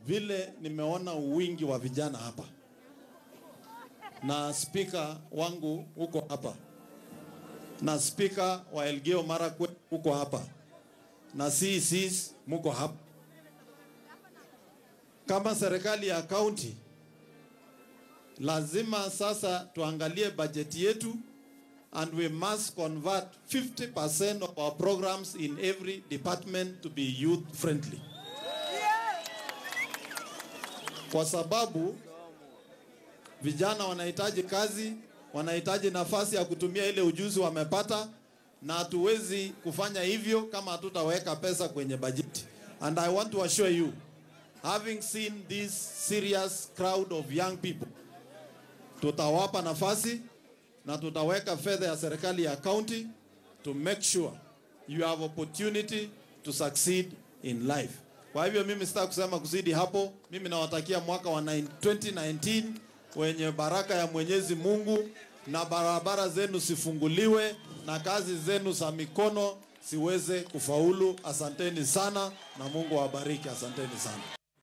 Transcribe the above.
vile nimeona wingi wa vijana hapa na spika wangu huko hapa na spika wa Elgeyo Marakwet huko hapa na CECs muko hapa. Kama serikali ya kaunti, lazima sasa tuangalie bajeti yetu and we must convert 50% of our programs in every department to be youth friendly, kwa sababu vijana wanahitaji kazi, wanahitaji nafasi ya kutumia ile ujuzi wamepata, na hatuwezi kufanya hivyo kama hatutaweka pesa kwenye bajeti. And I want to assure you, having seen this serious crowd of young people, tutawapa nafasi na tutaweka fedha ya serikali ya county to make sure you have opportunity to succeed in life. Kwa hivyo mimi sitaki kusema kuzidi hapo. Mimi nawatakia mwaka wa 9 2019 wenye baraka ya Mwenyezi Mungu, na barabara zenu sifunguliwe na kazi zenu za mikono siweze kufaulu. Asanteni sana na Mungu awabariki. Asanteni sana.